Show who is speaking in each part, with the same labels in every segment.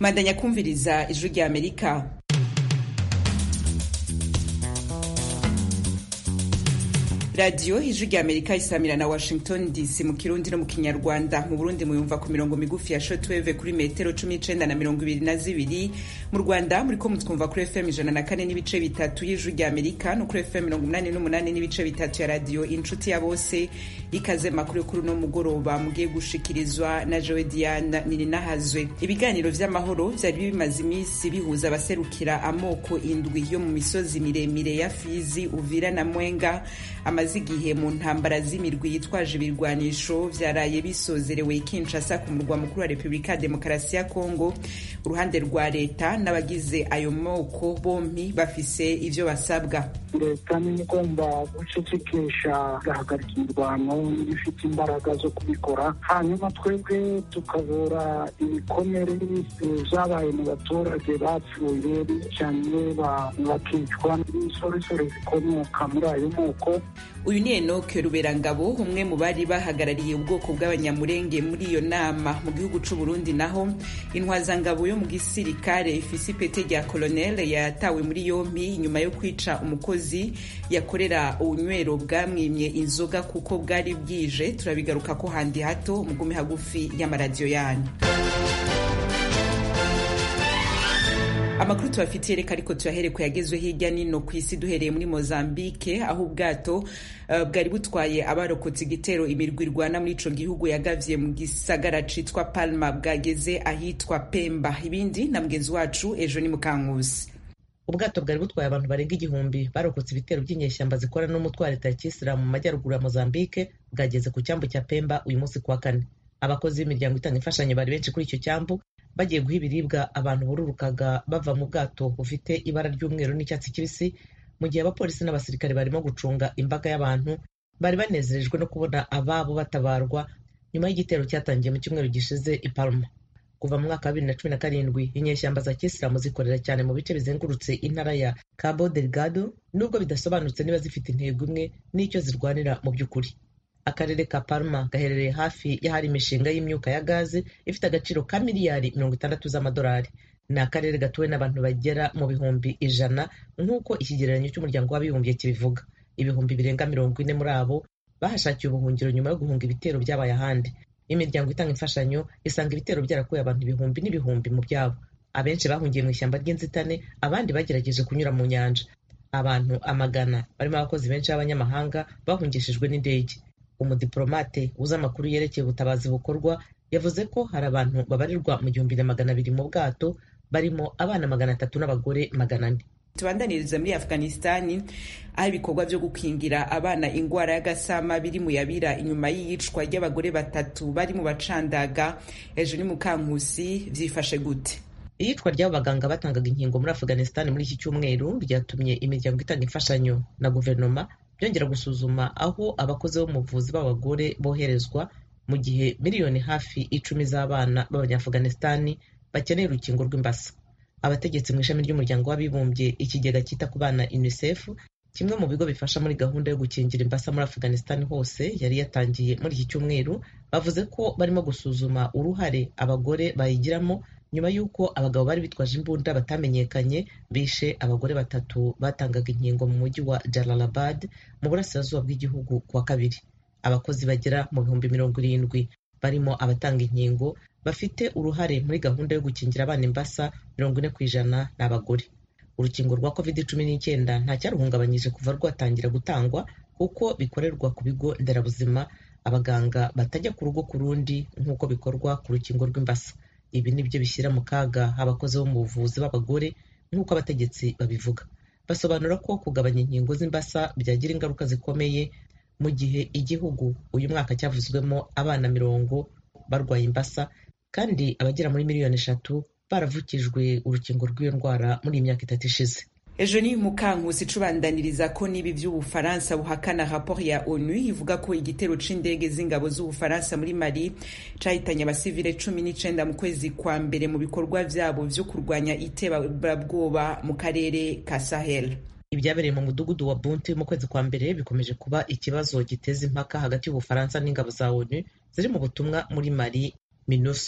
Speaker 1: mandanya kumviriza ijwi rya amerika radiyo ijwi rya amerika isamira na washington dc mu kirundi no mu kinyarwanda mu burundi muyumva ku mirongo migufi ya shotweve kuri metero cumi n'icenda na mirongo ibiri na zibiri mu rwanda muriko mutwumva kuri fm ijana na kane n'ibice bitatu y'ijwi rya amerika no kuri fm mirongo umunani n'umunani n'ibice bitatu ya radiyo inshuti ya bose ikaze makuru kuri uno mugoroba mugiye gushikirizwa na jowe diana nininahazwe ibiganiro vy'amahoro vyari bimaze imisi bihuza abaserukira amoko indwi yo mu misozi miremire ya fizi uvira na mwenga amaze igihe mu ntambara z'imirwi yitwaje ibirwanisho vyaraye bisozerewe Kinshasa ku murwa mukuru wa Repubulika ya Demokarasi ya Kongo uruhande rwa leta n'abagize ayo moko bompi bafise ivyo basabwa
Speaker 2: leta niyo igomba gucecekesha igahagarika imirwano n'ibifite imbaraga zo kubikora hanyuma twebwe tukabura ibikomere vyabaye mu baturage bapfuye bicanye bakicwa n'isoresore zikomoka muri ayo moko
Speaker 1: uyu ni enoke ruberangabo umwe mu bari bahagarariye ubwoko bw'abanyamurenge muri iyo nama mu gihugu c'u Burundi naho intwazangabo yo mu gisirikare ifise ipete rya koloneli yatawe muri yompi nyuma yo kwica umukozi yakorera ubunywero bwamwimye inzoga kuko bwari bwije turabigaruka ko handi hato mugume hagufi y'amaradiyo yanyu amakuru tubafitiye reka ariko tuyahere ku yagezwe hirya nino ku isi duhereye muri mozambike aho ubwato uh, bwari butwaye abarokotse igitero imirwi irwana muri ico gihugu yagavye mu gisagara citwa palma bwageze ahitwa pemba ibindi na mugenzi wacu ejo ni mukankuzi
Speaker 3: ubwato bwari butwaye abantu barenga igihumbi barokotse ibitero by'inyeshyamba zikorana n'umutwe wa leta ya kisilamu mu majyaruguru ya mozambike bwageze ku cyambu cya pemba uyu munsi kuwa kane abakozi b'imiryango itanga imfashanyo bari benshi kuri icyo cyambu bagiye guha ibiribwa abantu bururukaga bava mu bwato bufite ibara ry'umweru n'icyatsi kibisi mu gihe abapolisi n'abasirikare barimo gucunga imbaga y'abantu bari banezerejwe no kubona ababo batabarwa nyuma y'igitero cyatangiye mu cyumweru gishize i Palma kuva mu mwaka wa bibiri na cumi na karindwi inyeshyamba za kisilamu zikorera cyane mu bice bizengurutse intara ya Cabo Delgado nubwo bidasobanutse niba zifite intego imwe n'icyo zirwanira mu by'ukuri akarere ka Palma gaherereye hafi y'ahari imishinga y'imyuka ya gaze ifite agaciro ka miliyari mirongo itandatu z'amadolari ni akarere gatuwe n'abantu bagera mu bihumbi ijana nk'uko ikigereranyo cy'umuryango w'abibumbye kibivuga ibihumbi birenga mirongo ine muri abo bahashakiye ubuhungiro nyuma yo guhunga ibitero byabaye ahandi imiryango itanga imfashanyo isanga ibitero byarakuye abantu ibihumbi n'ibihumbi mu byabo abenshi bahungiye mu ishyamba ry'inzitane abandi bagerageje kunyura mu nyanja abantu amagana barimo abakozi benshi b'abanyamahanga bahungishijwe n'indege umudiplomate uzi amakuru yerekeye ubutabazi bukorwa yavuze ko hari abantu babarirwa mu gihumbi na magana abiri mu bwato barimo abana magana atatu n'abagore magana ane
Speaker 1: tubandaniriza muri afghanistani aho ibikorwa byo gukingira abana ingwara y'agasama biri mu yabira inyuma y'iyicwa ry'abagore batatu bari mu bacandaga ejo ni mukankusi vyifashe gute
Speaker 3: iyicwa ry'abo baganga batangaga inkingo muri afghanistan muri iki cyumweru ryatumye imiryango itanga imfashanyo na guverinoma byongera gusuzuma aho abakozi b'umuvuzi b'abagore boherezwa mu gihe miliyoni hafi icumi z'abana b'abanyaafghanistani bakeneye urukingo rw'imbasa abategetsi mu ishami ry'umuryango w'abibumbye ikigega cyita ku bana unicef kimwe mu bigo bifasha muri gahunda yo gukingira imbasa muri afghanistan hose yari yatangiye muri iki cyumweru bavuze ko barimo gusuzuma uruhare abagore bayigiramo nyuma y'uko abagabo bari bitwaje imbunda batamenyekanye bishe abagore batatu batangaga inkingo mu mujyi wa Jalalabad mu burasirazuba bw'igihugu kuwa kabiri abakozi bagera mu bihumbi mirongo irindwi barimo abatanga inkingo bafite uruhare muri gahunda yo gukingira abana imbasa mirongo ine ku ijana ni abagore urukingo rwa covid cumi n'icyenda nta cyaruhungabanyije kuva rwatangira gutangwa kuko bikorerwa ku bigo nderabuzima abaganga batajya ku rugo ku rundi nk'uko bikorwa ku rukingo rw'imbasa ibi ni byo bishyira mu kaga abakozi bo mu buvuzi b'abagore nk'uko abategetsi babivuga basobanura ko kugabanya inkingo z'imbasa byagira ingaruka zikomeye mu gihe igihugu uyu mwaka cyavuzwemo abana mirongo barwaye imbasa kandi abagera muri miliyoni eshatu baravukijwe urukingo rw'iyo ndwara muri iyi myaka itatu ishize
Speaker 1: ejo ni mukankusi icubandaniriza ko n'ibi by'ubufaransa buhakana raporo ya onu ivuga ko igitero c'indege z'ingabo z'ubufaransa muri mali cahitanye abasivile cumi n'icenda mu kwezi kwa mbere mu bikorwa vyabo vyo kurwanya iterabwoba mu karere ka sahel
Speaker 3: ibyabereye mu mudugudu wa bunti mu kwezi kwa mbere bikomeje kuba ikibazo giteza impaka hagati y'ubufaransa n'ingabo za onu ziri mu butumwa muri mali minusma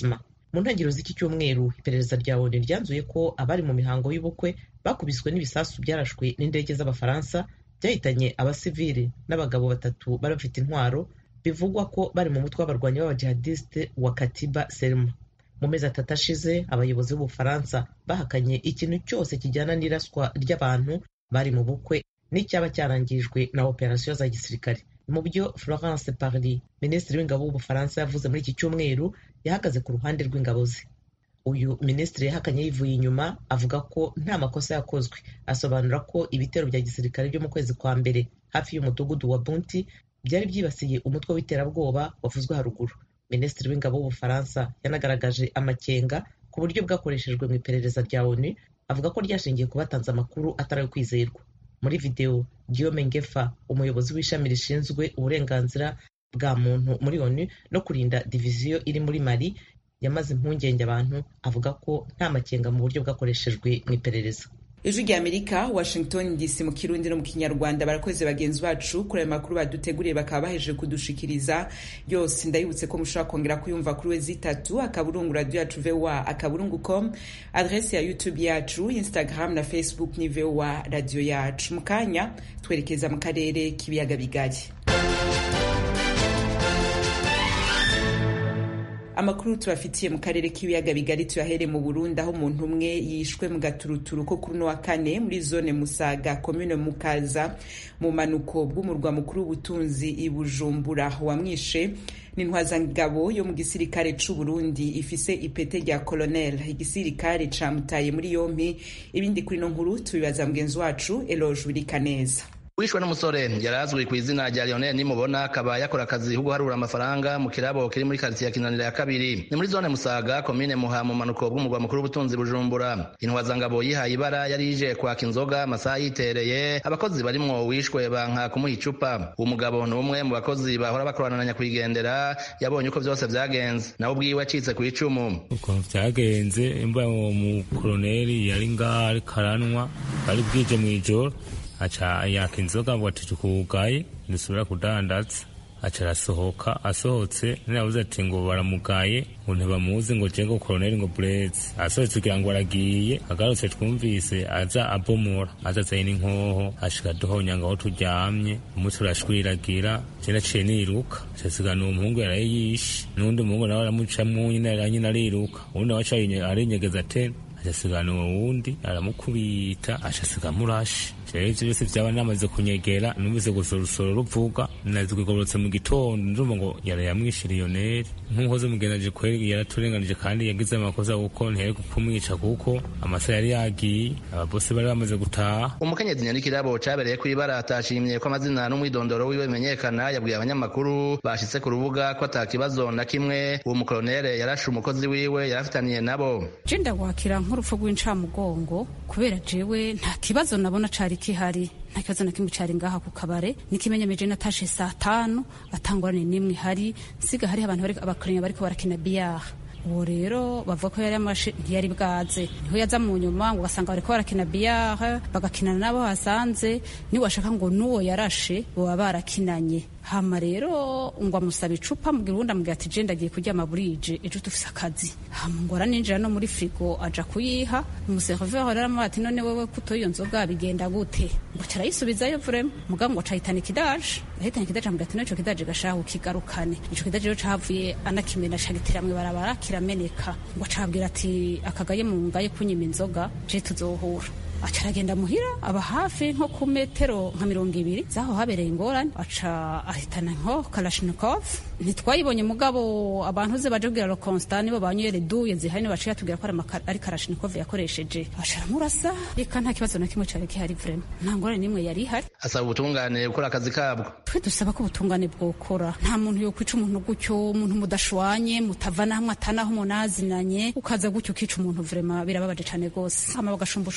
Speaker 3: mu ntangiriro z'iki cyumweru iperereza rya onu ryanzuye ko abari mu mihango y'ubukwe bakubiswe n'ibisasu byarashwe n'indege z'abafaransa byahitanye abasivili n'abagabo batatu bari bafite intwaro bivugwa ko bari mu mutwe w'abarwanyi b'abajihadisite wa katiba selma mu mezi atatu ashize abayobozi b'ubufaransa bahakanye ikintu cyose kijyana n'iraswa ry'abantu bari mu bukwe n'icyaba cyarangijwe na operasiyo za gisirikare mu byo florence parly minisitiri w'ingabo w'ubufaransa yavuze muri iki cyumweru yahagaze ku ruhande rw'ingabo ze uyu minisitiri yahakanye yivuye inyuma avuga ko nta makosa yakozwe asobanura ko ibitero bya gisirikare byo mu kwezi kwa mbere hafi y'umudugudu wa bunti byari byibasiye umutwe w'iterabwoba wavuzwe haruguru minisitiri w'ingabo w'ubufaransa yanagaragaje amakenga ku buryo bwakoreshejwe mu iperereza rya onu avuga ko ryashingiye ku batanze amakuru atari ayo kwizerwa muri videwo guillaume ngefa umuyobozi w'ishami rishinzwe uburenganzira bwa muntu muri onu no kurinda diviziyo iri muri mali yamaze impungenge abantu avuga ko nta makenga mu buryo bwakoreshejwe mu iperereza
Speaker 1: ijwi rya amerika washington dc mu kirundi no mu kinyarwanda barakoze bagenzi bacu kuri ayo makuru baduteguriye bakaba baheje kudushikiriza yose ndayibutse ko mushobora kongera kuyumva kuri we zitatu akaburungu radio yacu voa akaburungu com adrese ya youtube yacu instagram na facebook ni voa radio yacu mu kanya twerekeza mu karere k'ibiyaga bigari amakuru tubafitiye mu karere k'ibiyaga bigari tuyahere mu burundi aho umuntu umwe yishwe mu gaturuturu ko kuri uno wa kane muri zone musaga komine mukaza mu manuko bw'umurwa mukuru w'ubutunzi i bujumbura wamwishe n'intwazangabo yo mu gisirikare c'u Burundi ifise ipete rya colonel igisirikare camutaye muri yompi ibindi kuri no nkuru tubibaza mugenzi wacu Eloge Wirikaneza
Speaker 4: wishwe n'umusore yari azwi ku izina rya Lionel Nimubona akaba yakora akazi ko guharura amafaranga mu kirabo kiri muri quartier ya Kinanira ya kabiri ni muri zone Musaga komine Muha mu manuko bw'umurwa mukuru w'ubutunzi Bujumbura intwazangabo yihaye ibara yari ije kwaka inzoga amasaha yitereye abakozi barimwo wishwe banka kumuha icupa uwo mugabo ni umwe mu bakozi bahora bakorana na nyakwigendera yabonye uko byose vyagenze nawe ubwiwe acitse ku icumu
Speaker 5: uko vyagenze imba uwo mukoloneli yari ngaho ariko aranwa bari bwije mw'ijoro aca yaka inzoga ngo ati kugaye dusubira kudandaza aca arasohoka asohotse nirabuze ati ngo baramugaye ngo ntibamuzi ngo jego koroneli ngo bureze asohotse kugira ngo aragiye agarutse twumvise aza abomora aza azanye n'inkoho ashika duhonya ngo aho turyamye umutwe urashwiragira je naciye niruka casigana uwo muhungu yaraye yishe n'uwundi muhungu nawe aramucamwo nyine nyine ariruka uwundi nawe aca arinyegeza tena acasigana uwo wundi aramukubita acasiga murashe rero ivyo byose vyaba namaze kunyegera numvise gusorosoro ruvuga nazigororotse mu gitondo ndumva ngo yara yamwishe Lionel nk'umukozi mugendaje kweri yaraturenganije kandi yagize amakosa kuko ntiyari kumwica kuko amasaha yari yagiye ababose bari bamaze gutaha
Speaker 4: umukenyezi nyarikirabo cabereye kw'ibara atashimye ko amazina n'umwidondoro wiwe bimenyekana yabwiye abanyamakuru bashitse ku rubuga ko ata kibazo na kimwe uwo mukolonere yarashe umukozi wiwe yarafitaniye nabo
Speaker 6: je ndawakira nk'urupfu rw'incamugongo kubera jewe nta kibazo nabona cari kihari nta kibazo na kimwe cari ngaha ku kabare nikimenyemeje natashe saa tanu atangorane n'imwe hari nsiga hariho abantu abakiriya bariko barakina biyaha uwo rero bavuga ko yari amashe ntiyari bwaze niho yaza mu nyuma ngo ugasanga bariko barakina biyaha bagakinana n'abo hasanze niwashaka ngo n'uwo yarashe baba barakinanye hama rero ngo amusaba icupa mubwira uwundi amubwira ati je ndagiye kuryama burije ejo dufise akazi hama ngo araninjira no muri frigo aja kuyiha umuseriveri rero amuha ati none wewe kuto iyo nzoga bigenda gute ngo carayisubizayo vrema mugabo ngo acahitana ikidaje ahitana ikidaje amubwira ati no ico kidaje gashaho kigarukane ico kidaje rero cahavuye anakimena cagitera mw'ibarabara kirameneka ngo acabwira ati akagaye mu ngaye kunyima inzoga je tuzohura aca aragenda muhira aba hafi nko ku metero nka mirongo ibiri zaho habereye ingorane aca ahitana nko kalashnikov ntitwayibonye mugabo abantu ze baje kubwira Constant nibo banywere duye zihari ni baciye atubwira ko ari kalashnikov yakoresheje aca aramurasa reka nta kibazo na kimwe cari gihari vrema nta ngorane n'imwe yari ihari
Speaker 4: asaba ubutungane gukora akazi kabwo
Speaker 6: twe dusaba ko ubutungane bwokora nta muntu yokwica umuntu gutyo umuntu mudashwanye mutavana hamwe atanaho umuntu azinanye ukaza gutyo ukica umuntu vrema birababaje cane gose hama bagashumbusha umuryango wa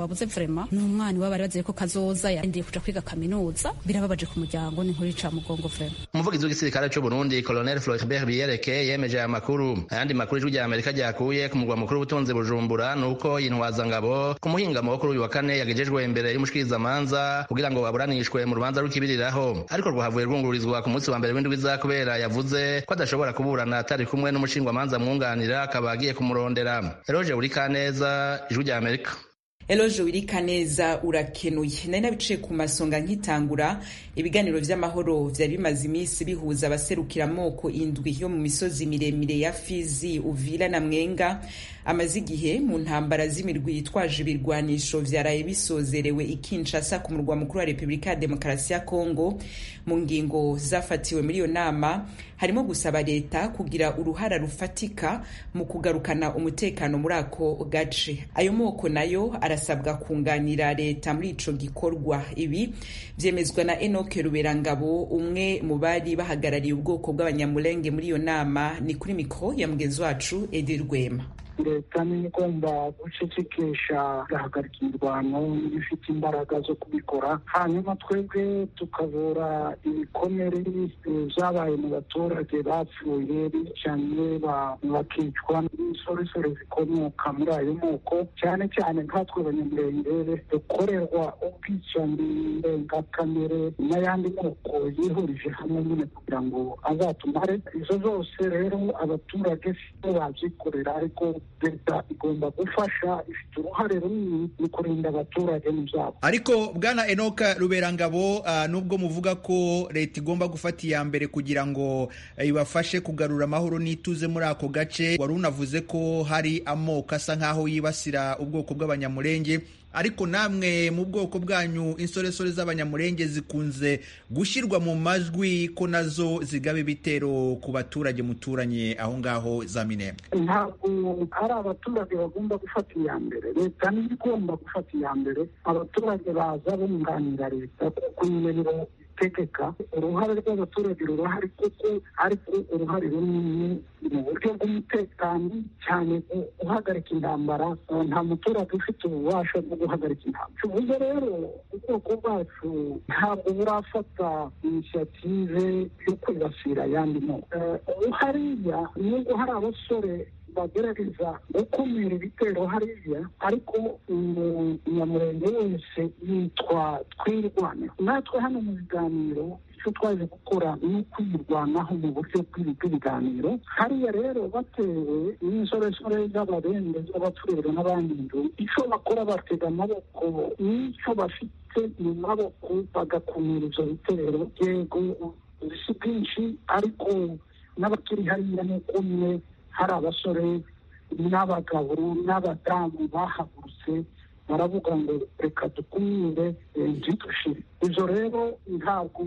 Speaker 6: twabuze vrema ni umwana iwabo bari bazeye ko kazoza yarindiye kuja kwiga kaminuza birababaje ku muryango ni inkuru ica mugongo vrema
Speaker 4: umuvugizi w'igisirikare c'u Burundi Colonel Floribert Biyereke yemeje aya makuru ayandi makuru ijwi rya Amerika ryakuye ku murwa mukuru w'ubutunzi Bujumbura nuko intwazangabo ku muhingamo wo kuri uyu wa kane yagejejwe imbere y'umushikirizamanza kugira ngo baburanishwe mu rubanza rw'ikibiriraho ariko rwahavuye rwungururizwa ku munsi wa mbere w'indwi iza kubera yavuze ko adashobora kuburana atari kumwe n'umushingwamanza mwunganira akaba agiye kumurondera Eroge Burikaneza ijwi rya Amerika
Speaker 1: Eloje wirika neza urakenuye nari nabiciye ku masonga nkitangura ibiganiro vy'amahoro vyari bimaze iminsi bihuza abaserukira amoko indwi yo mu misozi miremire ya Fizi Uvira na Mwenga amaze igihe mu ntambara z'imirwi yitwaje ibirwanisho vyaraye bisozerewe i Kinshasa ku murwa mukuru wa Repubulika ya Demokarasi ya Kongo mu ngingo zafatiwe muri iyo nama harimo gusaba leta kugira uruhara rufatika mu kugarukana umutekano muri ako gace ayo moko nayo arasabwa kunganira leta muri ico gikorwa ibi vyemezwa na Enoke Ruberangabo umwe mu bari bahagarariye ubwoko bw'abanyamulenge muri iyo nama ni kuri mikro ya mugenzi wacu Edi Rwema
Speaker 2: leta niyo igomba gucecekesha igahagarika imirwano ifite imbaraga zo kubikora hanyuma twebwe tukabura ibikomere byabaye mu baturage bapfuye bicanye bakicwa n'insoresore zikomoka muri ayo moko cyane cyane nkatwe abanyamurenge dukorerwa ubwicanyi ndengakamere n'ayandi moko yihurije hamwe nyine kugira ngo azatumare izo zose rero abaturage sibo babyikorera ariko leta igomba gufasha ifite uruhare runini mu kurinda abaturage n'ibyabo
Speaker 7: ariko bwana enoka ruberangabo uh, nubwo muvuga ko leta igomba gufata iya mbere kugira ngo ibafashe kugarura amahoro n'ituze muri ako gace wari unavuze ko hari amoko asa nk'aho yibasira ubwoko bw'abanyamurenge ariko namwe mu bwoko bwanyu insoresore z'abanyamurenge zikunze gushyirwa mu majwi ko nazo zigaba ibitero ku baturage muturanye aho ngaho za minembwe
Speaker 2: ntabwo ari abaturage bagomba gufata iya mbere leta niyo igomba gufata iya mbere abaturage baza bunganira leta kuko nyine itegeka uruhare rw'abaturage rurahari kuko ariko uruhare runini mu buryo bw'umutekano cyane guhagarika intambara nta muturage ufite ububasha bwo guhagarika intambara tuvuze rero ubwoko bwacu ntabwo burafata inisiyative yo kwibasira ayandi moko ubu hariya nubwo hari abasore bagerageza gukumira ibitero hariya ariko umunyamurenge wese yitwa twirwaneho natwe hano mu biganiro icyo twaje gukora ni ukwirwanaho mu buryo bw'ibiganiro hariya rero batewe n'insoresore z'ababende z'abaturere n'abandi ndu icyo bakora batega amaboko n'icyo bafite mu maboko bagakumira ibyo bitero yego si bwinshi ariko n'abakiri hariya ni kumwe hari abasore n'abagabo n'abadamu bahagurutse baravuga ngo reka dukumire ntidushire ibyo rero ntabwo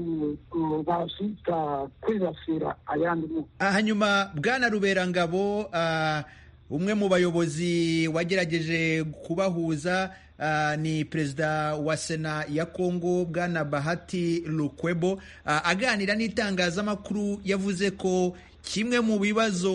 Speaker 2: bazita kwibasira ayandi moko
Speaker 7: hanyuma bwana ruberangabo umwe mu bayobozi wagerageje kubahuza ni perezida wa sena ya kongo bwana bahati lukwebo aganira n'itangazamakuru yavuze ko kimwe mu bibazo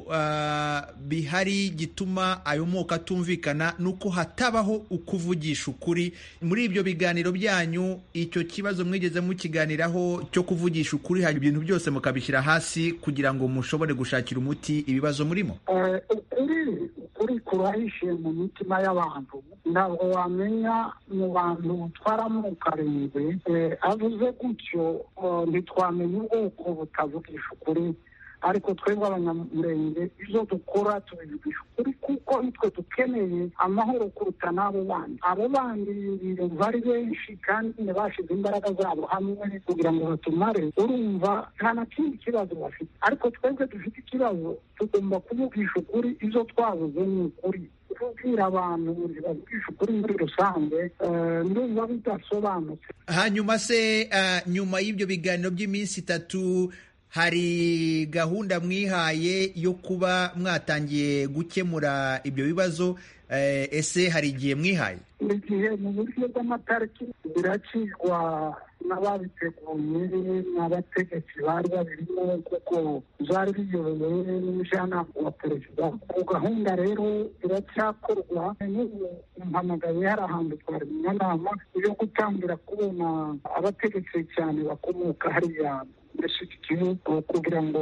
Speaker 7: bihari gituma ayo moko atumvikana ni uko hatabaho ukuvugisha ukuri muri ibyo biganiro byanyu icyo kibazo mwigeze mukiganiraho cyo kuvugisha ukuri hari ibintu byose mukabishyira hasi kugira ngo mushobore gushakira umuti ibibazo murimo
Speaker 2: ukuri ukuri kurahishe mu mitima y'abantu ntabwo wamenya mu bantu twaramo karindwi avuze gutyo ntitwamenya ubwoko butavugisha ukuri ariko twebwe abanyamurenge ibyo dukora tubivugisha ukuri kuko nitwe dukeneye amahoro kuruta n'abo bandi abo bandi bari benshi kandi ntibashyize imbaraga zabo hamwe kugira ngo batumare urumva nta na kindi kibazo bafite ariko twebwe dufite ikibazo tugomba kuvugisha ukuri ibyo twabuze ni ukuri kubwira abantu bavugisha ukuri muri rusange ndumva bidasobanutse
Speaker 7: hanyuma se nyuma y'ibyo biganiro by'iminsi itatu hari gahunda mwihaye yo kuba mwatangiye gukemura ibyo bibazo ese hari igihe mwihaye
Speaker 2: buri gihe mu buryo bw'amatariki biracirwa n'ababiteguye n'abategetsi bari babirimo kuko byari biyobowe n'umujyanama wa perezida ku gahunda rero iracyakorwa n'ubu mpamagaye hari ahantu twari mu nama yo gutangira kubona abategetsi cyane bakomoka hariya dushyigikiye kugira ngo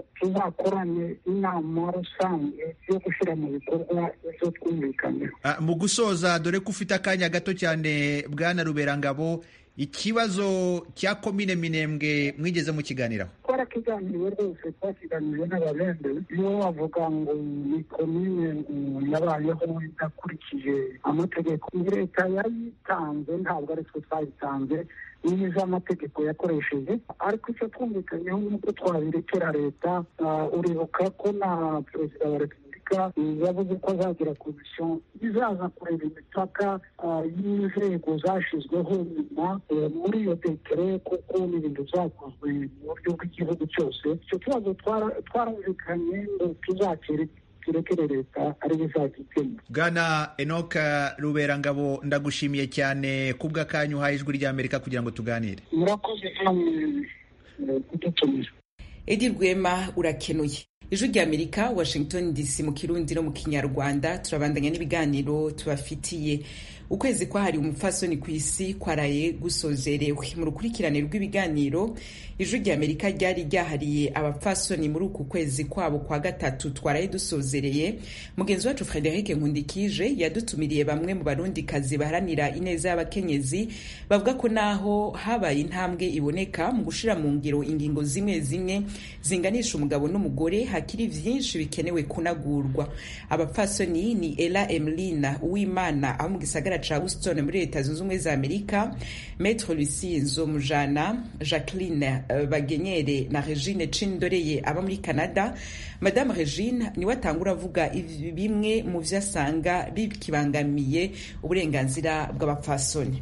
Speaker 2: tuzakorane inama rusange yo gushyira mu bikorwa ibyo twumvikanyeho
Speaker 7: mu gusoza dore ko ufite akanya gato cyane bwana ruberangabo ikibazo cya komine minembwe mwigeze mukiganiraho
Speaker 2: twarakiganiriye rwose twakiganiriye n'ababembe iyo bavuga ngo ni komine yabayeho idakurikije amategeko leta yayitanze ntabwo ari twe twayitanze nizo amategeko yakoresheje ariko icyo twumvikanyeho ni uko twabirekera leta uribuka ko na perezida wa repubulika yavuze ko azagira komisiyo izaza kureba imipaka y'inzego zashyizweho nyuma muri iyo tekere kuko ni ibintu byakozwe mu buryo bw'igihugu cyose icyo kibazo twarumvikanye ngo tuzakire turekere leta ariyo izajya ikemura
Speaker 7: bwana enoka ruberangabo ndagushimiye cyane kubw'akanya uhaye ijwi ry'amerika kugira ngo tuganire
Speaker 2: murakoze namwe kudutumira
Speaker 1: edi rwema urakenuye ijwi ry'amerika washington dc mu kirundi no mu kinyarwanda turabandanya n'ibiganiro tubafitiye ukwezi kwahariwe umupfasoni ku isi kwaraye gusozerewe mu rukurikirane rw'ibiganiro ijwi ry'amerika ryari ryahariye abapfasoni muri uku kwezi kwabo kwa gatatu twaraye dusozereye mugenzi wacu frederic nkundikije yadutumiriye bamwe mu barundikazi baharanira ineza y'abakenyezi bavuga ko naho habaye intambwe iboneka mu gushira mu ngiro ingingo zimwe zimwe zinganisha umugabo n'umugore hakiri vyinshi bikenewe kunagurwa abapfasoni ni ela emlina uwimana abo mu gisagara ca houston muri leta zunze ubumwe za amerika maître lucie nzomujana jacqueline uh, bagenyere na regine cindoreye aba muri canada madame regine niwe atangura avuga bimwe mu vyo asanga bikibangamiye uburenganzira bw'abapfasoni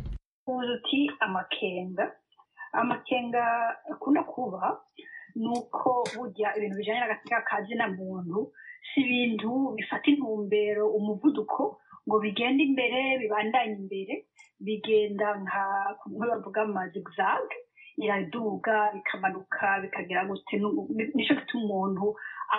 Speaker 8: uti amakenga amakenga akunda kuba ni uko burya ibintu bijyanye n'agatsika kazi na muntu si ibintu bifata intumbero umuvuduko ngo bigende imbere bibandanye imbere bigenda nka kumwe bavuga amazigzag iraduga bikamanuka bikagera gute nicyo gituma umuntu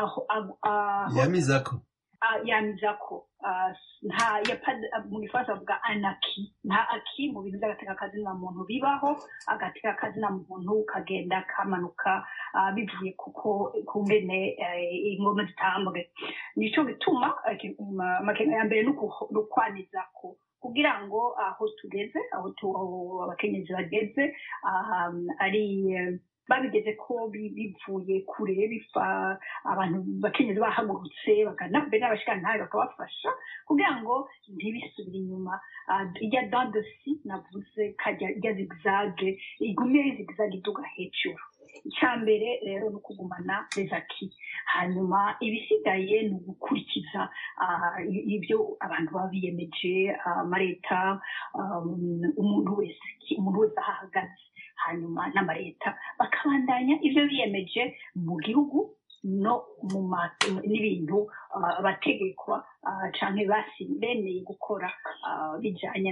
Speaker 9: yamizako
Speaker 8: yamizako nta mu gifaransa bavuga anaki nta aki mu bintu by'agateka kazina muntu bibaho agateka kazina muntu kagenda kamanuka bivuye kuko ku ngene ingoma zitambwe nicyo bituma amakenga ya mbere ni ukwanizako kugira ngo aho tugeze aho abakenyezi bageze ari babigeze ko bivuye kure bifa abantu bakenyezi bahagurutse mbere n'abashikantahe bakabafasha kugira ngo ntibisubire inyuma ijya dandosi navuze kajya ijya zigzage igume zigzage iduga hejuru icya mbere rero ni ukugumana rezaki hanyuma ibisigaye ni ugukurikiza ibyo abantu baba biyemeje amaleta umuntu wese umuntu wese aho ahagaze hanyuma n'amaleta bakabandanya ibyo biyemeje mu gihugu no mu n'ibintu abategekwa cyangwa bemeye gukora bijyanye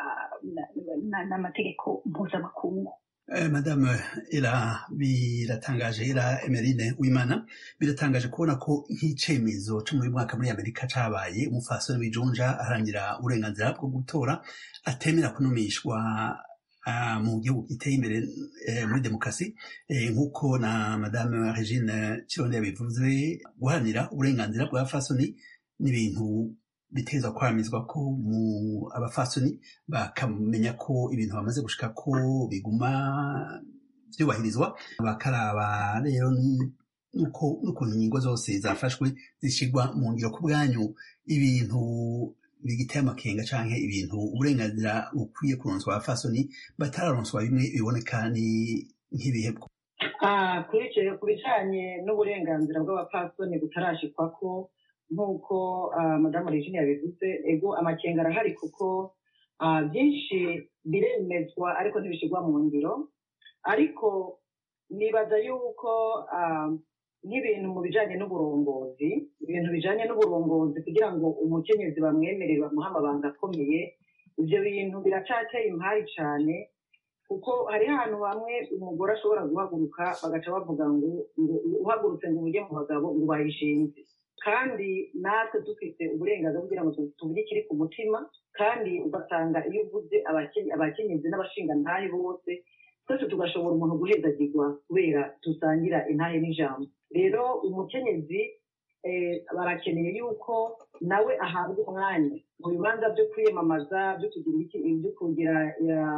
Speaker 8: n'amategeko mpuzamakungu
Speaker 9: madame era biratangaje era emerine wimana biratangaje kubona ko nk'icyemezo cyo muri mwaka muri amerika cyabaye umufasoni w'ijunja aharangira uburenganzira bwo gutora atemera kunumishwa mu gihugu giteye imbere muri demokarasi nk'uko na madame regine kironde yabivuze guharanira uburenganzira bwa fasoni n'ibintu biteza kwaramizwa ko mu abafasoni bakamenya ko ibintu bamaze gushika ko biguma byubahirizwa bakaraba rero n'ukuntu ingingo zose zafashwe zishyirwa mu ngiro ku bwanyu ibintu bigiteye amakenga canke ibintu uburenganzira bukwiye kuronswa abafasoni batararonswa bimwe biboneka ni nk'ibihebwo
Speaker 10: kuri icyo ku bijanye n'uburenganzira bw'abapfasoni butarashikwako nk'uko madamu regine yabivuze ego amakenga arahari kuko byinshi biremezwa ariko ntibishyirwa mu ngiro ariko nibaza yuko nk'ibintu mu bijyanye n'uburongozi ibintu bijyanye n'uburongozi kugira ngo umukenyezi bamwemerere bamuhe amabanga akomeye ibyo bintu biracateye impari cyane kuko hariho ahantu hamwe umugore ashobora guhaguruka bagaca bavuga ngo ngo uhagurutse ngo ujye mu bagabo ngo bayishinze kandi natwe dufite uburenganzira kugira ngo tuvuge ikiri ku mutima kandi ugasanga iyo uvuze abake- abakenyezi n'abashingantahe bose twese tugashobora umuntu guhezagirwa kubera dusangira intahe n'ijambo rero umukenyezi eh, barakeneye yuko nawe ahabwa umwanya mu bibanza byo kwiyamamaza byo kugira iki byo kugira eh,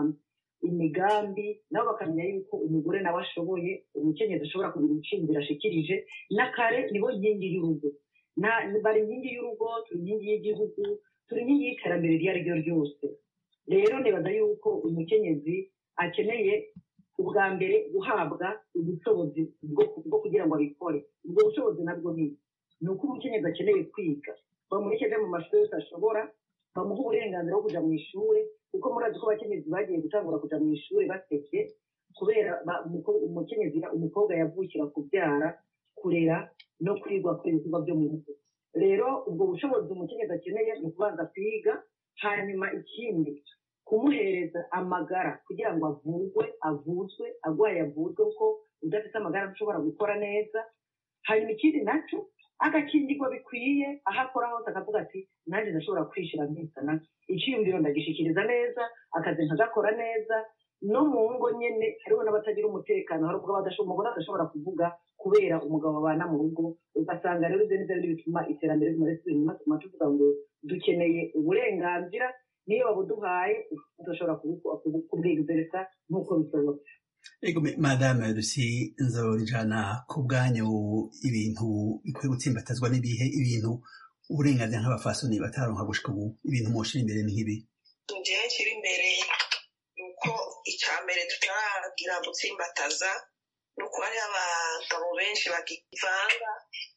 Speaker 10: imigambi nabo bakamenya yuko umugore nawe ashoboye umukenyezi ashobora kugira inshingiro ashikirije n'akare nibo nkingi y'urugo Na- bari inkingi y'urugo turi inkingi y'igihugu turi inkingi y'iterambere iryo ari ryo ryose rero nibaza yuko umukenyezi akeneye ubwa mbere guhabwa ubushobozi bwo bwo kugira ngo abikore ubwo bushobozi nabwo ni ni uko umukenyezi akeneye kwiga bamureke mu mashuri yose ashobora bamuha uburenganzira bwo kujya mu ishuri kuko murazi ko abakenyezi bagiye gutangura kujya mu ishuri basebye kubera ba- umuko- umukenyezi umukobwa yavukira kubyara kurera no kwigwa ku ibikorwa byo mu rugo rero ubwo bushobozi umukenyezi akeneye ni ukubanza kwiga hanyuma ikindi kumuhereza amagara kugira ngo avurwe avuzwe arwaye avuzwe kuko udafite amagara ntushobora gukora neza hanyuma ikindi nacyo agakingirwa bikwiye aho akora hose akavuga ati nanjye ndashobora kwishyira nkizana icyiyumviro ndagishikiriza neza akazi nkagakora neza no mu ngo nyine hariho n'abatagira umutekano hari ubwo badasho- umugore adashobora kuvuga kubera umugabo babana mu rugo ugasanga rero ibyo nibyo biri bituma iterambere rimwe inyuma tuma tuvuga ngo dukeneye uburenganzira niyo babuduhaye tudashobora kubu- kubu- kubwegezereza nk'uko bishoboka
Speaker 9: Ego me- madame Lucy nzorijana ku bwanyu ibintu bikwiye gutsimbatazwa n'ibihe ibintu uburenganzira nk'abafasoni bataronka gushika ubu ibintu mwoshira imbere ni nk'ibi
Speaker 11: njyewe kiri imbere ni uko icya mbere tutaragira gutsimbataza ni uko hariho abagabo benshi bakivanga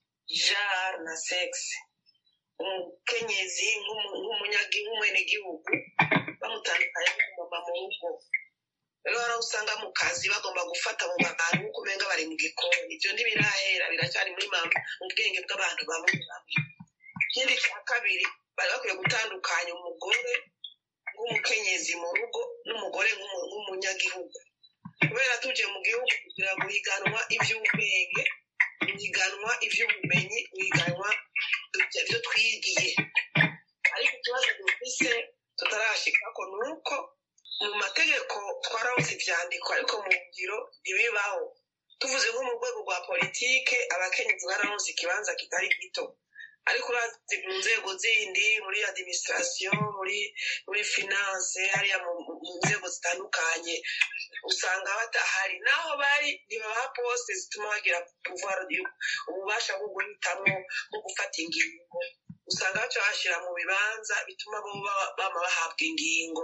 Speaker 11: jare na segisi umukenyezi nk'umu- nk'umunyagi- nk'umwenegihugu bamutandukanya n'umumama mu rugo rero hari aho usanga mu kazi bagomba gufata mu bantu nk'uko umenga bari mu gikoni ibyo ntibirahera biracyari muri mama mu bwenge bw'abantu bamwe bamwe ikindi cya kabiri bari bakwiye gutandukanya umugore nk'umukenyezi mu rugo n'umugore nk'umu- nk'umunyagihugu kubera tuje mu gihugu kugira ngo higanwa iby'ubwenge higanwa iby'ubumenyi higanwa ibyo twigiye ariko ikibazo dufise tutarashikako ni uko mu mategeko twarabuze ibyandiko ariko mu ngiro ntibibaho tuvuze nko mu rwego rwa politike abakenyezi bararonse ikibanza kitari gito ariko urazi mu nzego zindi muri administration muri muri finance hariya mu mu nzego zitandukanye usanga batahari naho bari ntibaha poste zituma bagira pouvoir yo- ububasha bwo guhitamo bwo gufata ingingo usanga baca bashyira mu bibanza bituma bo baba- bama bahabwa ingingo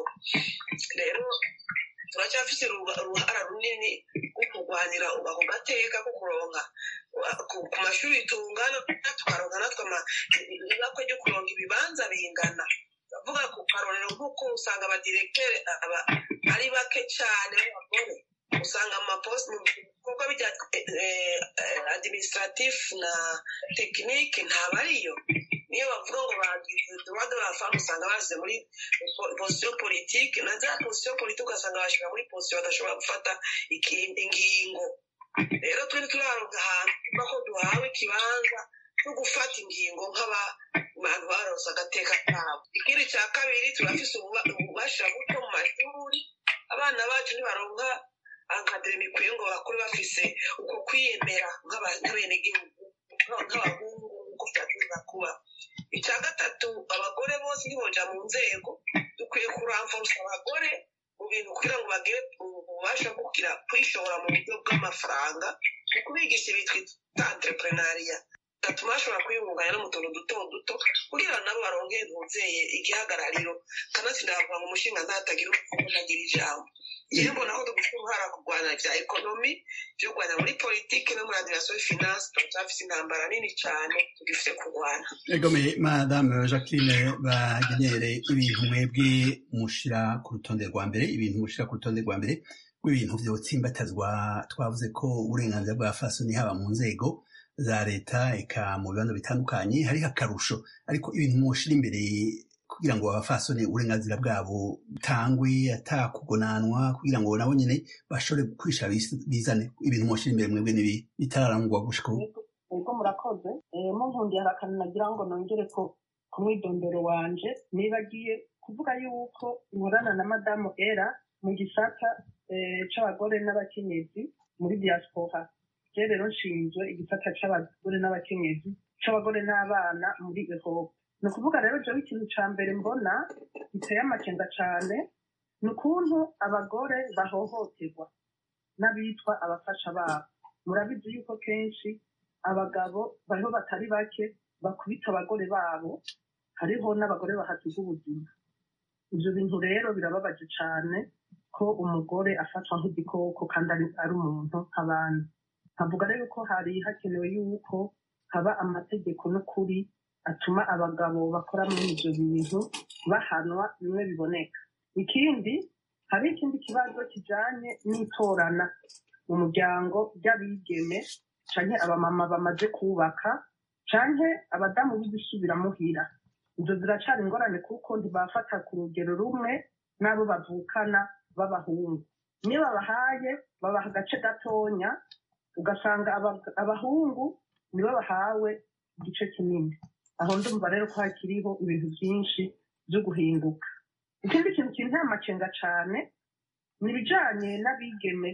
Speaker 11: rero turacyafite uruba- uruhara runini rwo kurwanira ako gateka ko kuronka wa- ku ku mashuri tungana tukaronka natwe ama- ibakwe ryo kuronka ibibanza bingana ndavuga ku karorero nk'uko usanga abadiregiteri aba ari bake cyane b'abagore usanga amaposite mu bikorwa bya eh, eh, administratif na tekinike ntabwo ariyo niyo bavuga ngo bagize droit de la femme usanga bashyize muri po- position politique na za position politique ugasanga bashyira muri position badashobora gufata iki- ingingo rero turi turaronka ahantu tuvuga ko duhawe ikibanza cyo gufata ingingo nk'abantu baronse agateka kabo ikindi cya kabiri turafise ububa- ububasha buto mu mashuri abana bacu ntibaronka ankademi ikwiye ngo bakure bafise uko kwiyemera nk'aba- nk'abenegihugu nk'abahungu nk'uko byagomba kuba icya gatatu abagore bose ntiboja mu nzego dukwiye kuramforsa abagore mu bintu kugira ngo bagire ububasha bwo kugira kwishora mu buryo bw'amafaranga mu kubigisha bitwa entrepreneuria gatuma bashobora kwiyungunganya no mu tuntu duto duto kugira ngo nabo baronke ntuzeye igihagarariro kanatsinda bavuga ngo umushinga ntatagira umufuko ntagira ijambo rero mbona ko dufite uruhara kurwanya bya ekonomi byo kurwanya muri politiki no muri administration finance turacyafite intambara nini cyane tugifite kurwana
Speaker 9: egome madame jacqueline bagenyere ibintu mwebwe mushira ku rutonde rwa mbere ibintu mushira ku rutonde rwa mbere rw'ibintu vyotsimbatazwa twavuze ko uburenganzira bwa fasoni haba mu nzego za leta eka mu bibanza bitandukanye hariho akarusho ariko ibintu mushira imbere kugira ngo abafasoni uburenganzira bwabo butangwe atakugonanwa kugira ngo nabo nyene bashobore kwisha bizane ibintu mwoshira imbere mwebwe nibi bitararangwa gushika ubu
Speaker 10: ubwo murakoze munkundiye hari akantu nagira ngo nongere ko ku mwidondoro wanje nibagiye kuvuga yuko nkorana na madamu era mu gisata c'abagore n'abakenyezi muri diaspora je rero nshinzwe igisata c'abagore n'abakenyezi c'abagore n'abana muri ehope ni ukuvuga rero jewe ikintu ca mbere mbona giteye amakenga cane ni ukuntu abagore bahohoterwa n'abitwa abafasha babo murabizi yuko kenshi abagabo bariho batari bake bakubita abagore babo hariho n'abagore bahasiga ubuzima ibyo bintu rero birababaje cyane ko umugore afatwa nk'igikoko kandi ari umuntu nk'abandi nkavuga rero ko hari hakenewe yuko haba amategeko n'ukuri atuma abagabo bakora muri ibyo bintu bahanwa bimwe biboneka ikindi hari ikindi kibazo kijanye n'itorana mu muryango ry'abigeme canke abamama bamaze kubaka canke abadamu b'igusubira muhira izo ziracari ingorane kuko ntibafata ku rugero rumwe n'abo bavukana b'abahungu niyo babahaye babaha agace gatonya ugasanga abahungu nibo bahawe igice kinini aho ndumva rero ko hakiriho ibintu byinshi byo guhinduka ikindi kintu kinteye amakenga cane ni ibijanye n'abigeme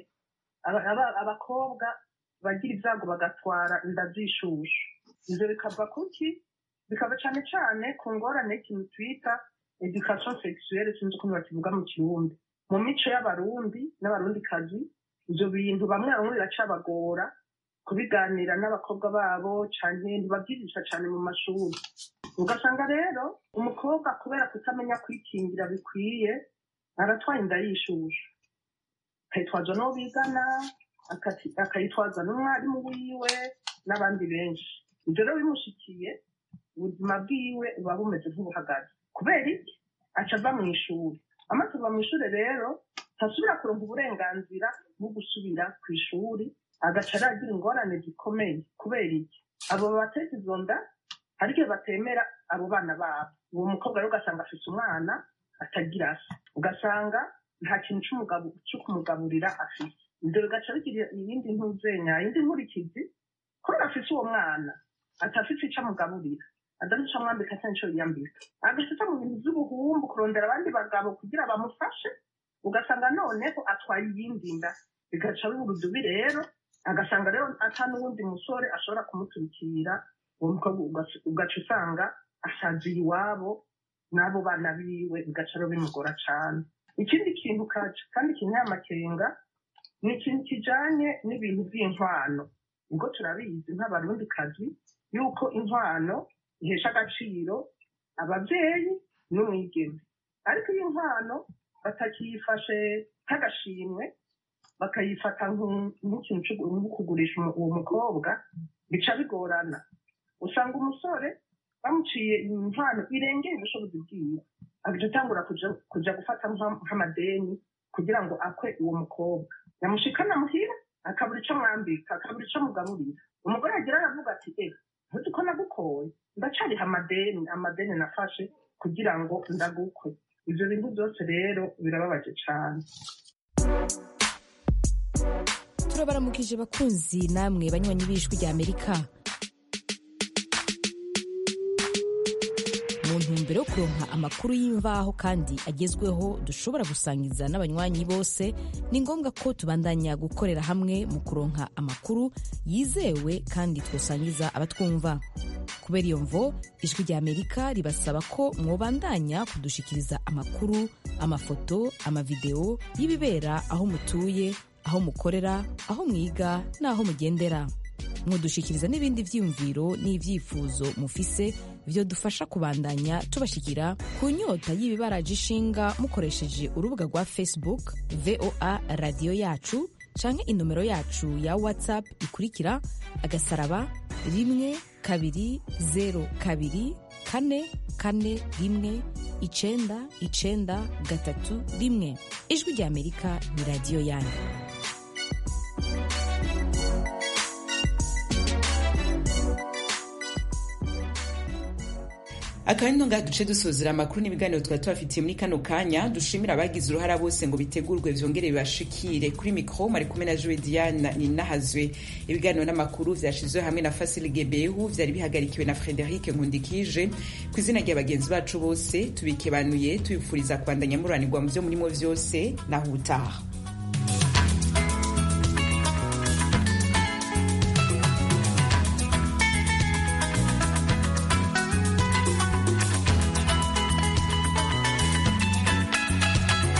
Speaker 10: abakobwa bagira ibyago bagatwara inda z'ishushu ibyo bikava kuki bikava cyane cyane ku ngorane y'ikintu twita education sexuelle sinzi ukuntu bakivuga mu kirundi mu mico y'abarundi n'abarundikazi ibyo bintu bamwe bamwe biracabagora kubiganira n'abakobwa babo cyane ntibabyigisha cyane mu mashuri ugasanga rero umukobwa kubera kutamenya kwikingira bikwiye aratwaye inda y'ishushu akayitwaza n'uwo bigana akayitwaza n'umwarimu wiwe n'abandi benshi ibyo rero bimushikiye ubuzima bwiwe buba bumeze nk'ubuhagaze kubera iki aca ava mu ishuri amaze kuva mu ishuri rero ntasubira kuronka uburenganzira bwo gusubira ku ishuri agaca aragira ingorane zikomeye kubera iki abo bateza izo nda hari igihe batemera abo bana babo uwo mukobwa rero ugasanga afite umwana atagira se ugasanga nta kintu cyo kumugaburira afite ibyo bigaca bigira iyindi ntuzenya iyindi nkurikizi kubera afite uwo mwana atafite icyo amugaburira adafite icyo amwambika cyangwa icyo yiyambika agashita mu bintu by'ubuhumbu kurondera abandi bagabo kugira bamufashe ugasanga noneho atwaye iyindi nda bigaca biba urudubi rero agasanga rero ata n'uwundi musore ashobora kumuturikira uwo mukobwa ugaca usanga asaziye iwabo n'abo bana biwe bigaca rero bimugora cyane ikindi kintu kandi kinteye amakenga ni ikintu kijanye n'ibintu by'inkwano ubwo turabizi nk'abarundikazi yuko inkwano ihesha agaciro ababyeyi n'umwigeme ariko iyo inkwano batakiyifashe nk'agashimwe bakayifata nk'ikintu cyo kugurisha uwo mukobwa bica bigorana usanga umusore bamuciye inkwano irengera ubushobozi bwiwe agaca atangura kuja gufata nk'amadeni kugira ngo akwe uwo mukobwa yamushikana muhira akabura icyo mwambika akabura icyo mugaburira umugore yagira aravuga ati eh ntuzi ko nagukoye ndacariha amadeni amadeni nafashe kugira ngo ndagukwe ibyo bintu byose rero birababaje cyane
Speaker 12: turabaramukije bakunzi namwe banywanyi b'ijwi rya amerika mu ntumbero yo kuronka amakuru y'imvaho kandi agezweho dushobora gusangiza n'abanywanyi bose ni ngombwa ko tubandanya gukorera hamwe mu kuronka amakuru yizewe kandi twosangiza abatwumva kubera iyo mvo ijwi rya amerika ribasaba ko mwobandanya kudushikiriza amakuru amafoto amavideo y'ibibera aho mutuye aho mukorera aho mwiga n'aho mugendera mudushikiriza n'ibindi vyiyumviro n'ivyifuzo mufise vyo dufasha kubandanya tubashikira ku nyota y'ibibaraje ishinga mukoresheje urubuga rwa facebook voa radiyo yacu canke inomero yacu ya whatsapp ikurikira agasaraba rimwe kabiri zero kabiri kane kane rimwe icenda icenda gatatu rimwe ijwi rya amerika ni radiyo yanyu
Speaker 1: akaba nino ngaha duce dusozera amakuru n'ibiganiro twari tubafitiye muri kano kanya dushimira abagize uruhara bose ngo bitegurwe vyongere bibashikire kuri mikro mari kumwe na Joe Diane ninahazwe ibiganiro n'amakuru vyashizwe hamwe na Fasil Gebehu vyari bihagarikiwe na Frederic Nkundikije ku izina rya bagenzi bacu bose tubikebanuye tubifuriza kubandanya muranirwa mu vyo murimo vyose naho utaha